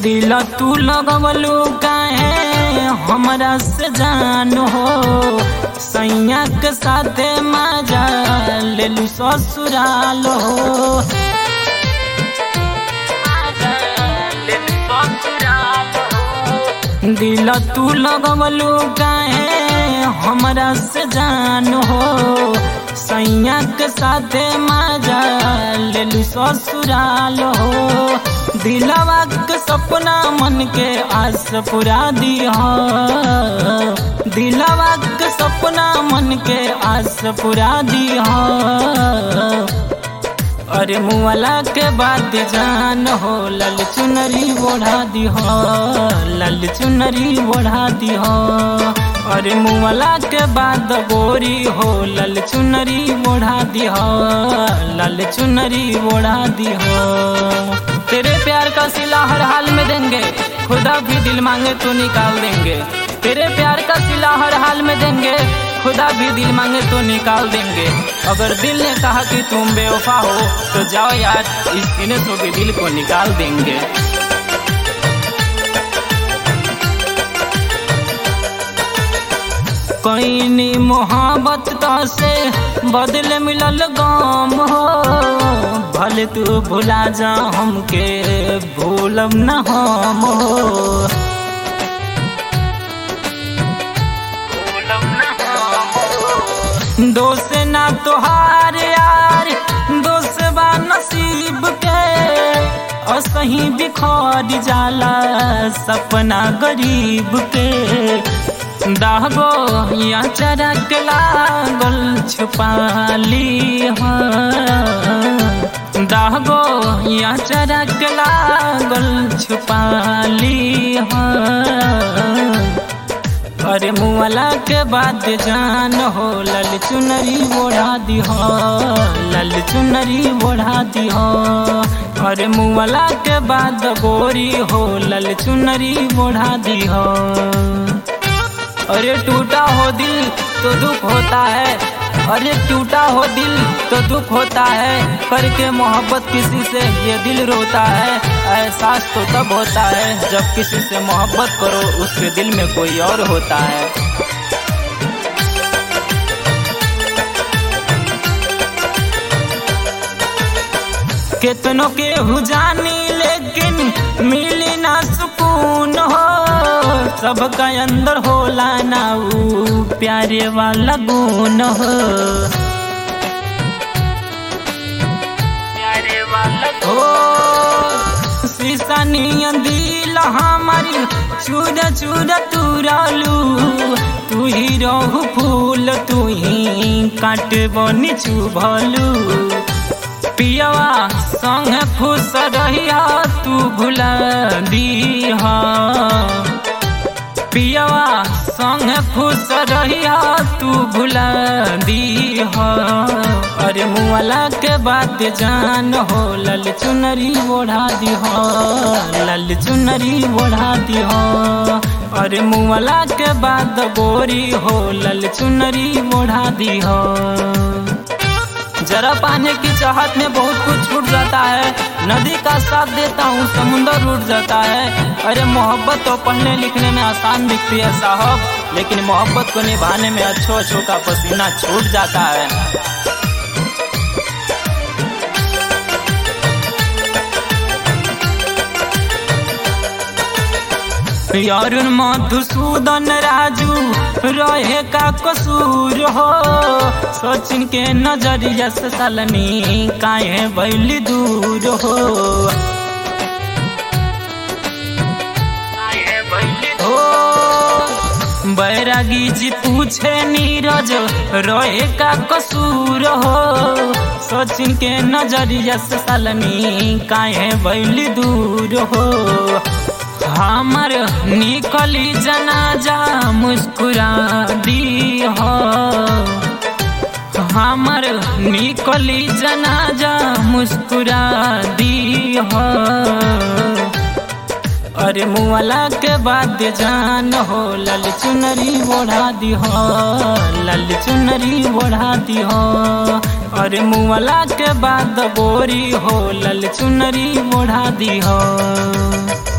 दिल तू लगवलू काहे हमरा से जान हो सैया के साथे मजा लेलू ससुराल हो दिल तू लगवलू काहे हमरा से जान हो सैया के साथे मजा लेलू ससुराल हो दिलवा के सपना मन के आस पुरा दिया दिलवा के सपना मन के आस पुरा दिया अरे मुआला के बाद जान हो लल चुनरी ओढ़ा दी हो लल चुनरी ओढ़ा दी हो अरे मुआला के बाद गोरी हो लल चुनरी ओढ़ा दी हो लल चुनरी ओढ़ा दी हो तेरे प्यार का सिला हर हाल में देंगे खुदा भी दिल मांगे तो निकाल देंगे तेरे प्यार का सिला हर हाल में देंगे खुदा भी दिल मांगे तो निकाल देंगे अगर दिल ने कहा कि तुम बेवफा हो तो जाओ यार इस सीने से भी दिल को निकाल देंगे कईनी मोहब्बत तो से बदले मिलल गाम हो भले तू भुला जा हमके भूलब न हम हो दोस्त ना तोहार यार दोस्त बा नसीब के असही बिखर जाला सपना गरीब के दागो या चरक लागल छुपाली दागो या चरक लागल छुपाली अरे मुआला के बाद जान हो लल चुनरी ओढ़ा दी हो लल चुनरी ओढ़ा दी हो अरे मुआला के बाद गोरी हो लल चुनरी ओढ़ा दी हो अरे टूटा हो दिल तो दुख होता है अरे टूटा हो दिल तो दुख होता है करके मोहब्बत किसी से ये दिल रोता है एहसास तो तब होता है जब किसी से मोहब्बत करो उसके दिल में कोई और होता है कितनों के हुजानी लेकिन मिली ना सुकून हो सबका अंदर होला ना ऊ प्यारे वाला गुण हो प्यारे वाला हो शीशा नियन दिल हमारी चूर चूर तुरालू तू ही रहू फूल तू ही काट बनी चुभलू पियवा संग फुस रहिया तू भुला दी पियवा संग खुश रहिया तू भुला दी हो अरे मुआला के बात जान हो लल चुनरी ओढ़ा दी हो लल चुनरी ओढ़ा दी हो अरे मुआला के बाद गोरी हो लल चुनरी ओढ़ा दी हो जरा पाने की चाहत में बहुत कुछ छूट जाता है नदी का साथ देता हूँ समुंदर उठ जाता है अरे मोहब्बत तो पढ़ने लिखने में आसान दिखती है साहब लेकिन मोहब्बत को निभाने में अच्छो अच्छो का पसीना छूट जाता है यारुन मधुसूदन राजू रहे का कसूर हो सोचिन के नजरिया से सलनी काहे बैली दूर हो बैरागी जी पूछे नीरज रोए का कसूर हो सोचिन के नजरिया से सलनी काहे बैली दूर हो हमर निकली जनाजा मुस्कुरा दी हो हमर निकली जनाजा मुस्कुरा दी हो अरे मुआला के बाद जान हो लल चुनरी ओढ़ा दी हो लल चुनरी ओढ़ा दी हो अरे मुआला के बाद गोरी हो लल चुनरी ओढ़ा दी हो